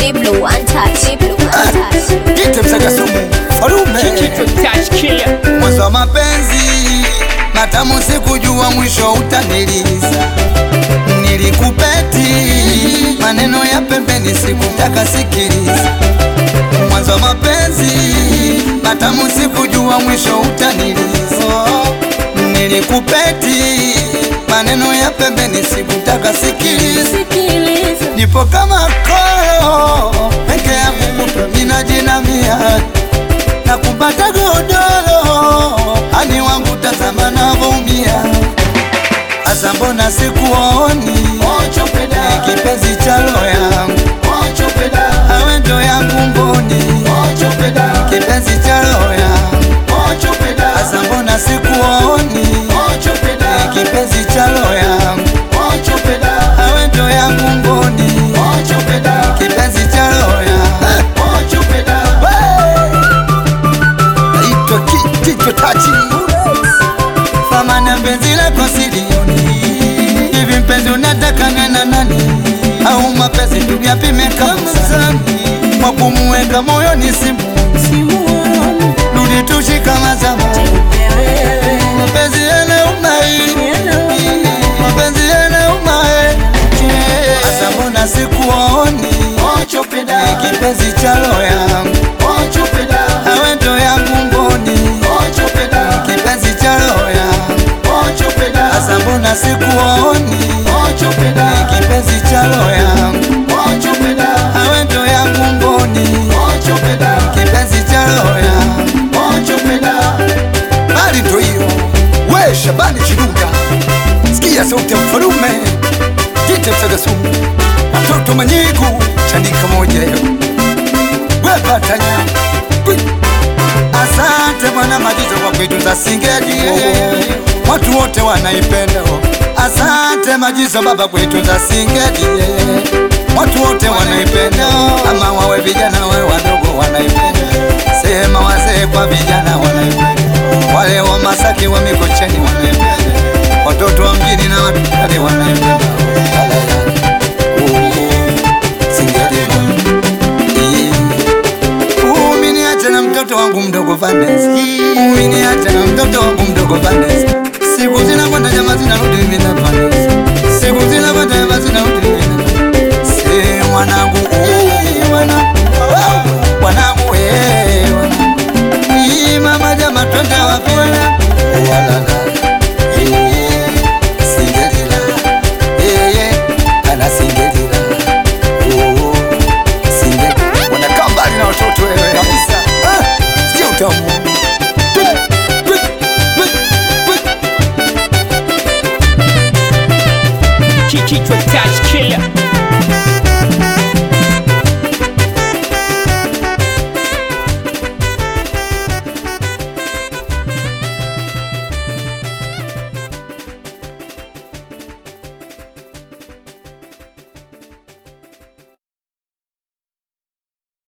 Diblo untouched. Diblo untouched. Jite msaka sumu farume Touch killer. mwanzo wa mapenzi matamu, sikujua mwisho utaniliza. Nilikupeti maneno ya pembeni, sikutaka sikiliza. Mwanzo wa mapenzi matamu, sikujua mwisho utaniliza. Nilikupeti maneno ya pembeni, sikutaka sikiliza. Nipo kama koro peke yangu, kutwa ninajinamia na kupata godoro ani wangu tazama navyoumia asa mbona sikuoni Ni kipenzi cha roho yangu awe ndo yangu mboni kipenzi cha roho yangu asa mbona sikuoni Ni kipenzi cha roho yangu awe ndo yangu mboni kipenzi cha roho yangu naitwa Kijicho Tachi famana mpenzi lako silioni hivi mpenzi unataka nena nani au mapenzi tuyapime kamsani kwa kumuweka moyoni simu rudi tushika mazama mapenzi yana umai mapenzi yana umai asa mbona sikuoni Ni kipenzi cha roho yangu awe ndo yangu mboni kipenzi cha roho yangu asa mbona sikuoni Ni kipenzi cha roho yangu awe ndo yangu mboni kipenzi cha roho yangu bali ndo hiyo we Shabani Chiruga sikia sauti ya mfalume jite msagasumu watoto manyigu chanika moja yo we patanya Kwi. asante bwana majizo kwa kuitunza singeli watu wote wanaipenda asante majizo baba kuitunza singeli watu wote wanaipenda ama wawe vijana wawe wadogo wanaipenda sema wazee kwa vijana wanaipenda wale wa Masaki wa Mikocheni wanaipenda watoto wa mjini na watu kale wanaipenda singeli Uminiacha na mtoto wangu mdogo Vandes, uminiacha na mtoto wangu mdogo Vandes. Siku zinakwenda jamaa zinarudi mimi na Vandes, siku zinakwenda jamaa zinarudi mimi na Si mwanangu, oh, mwana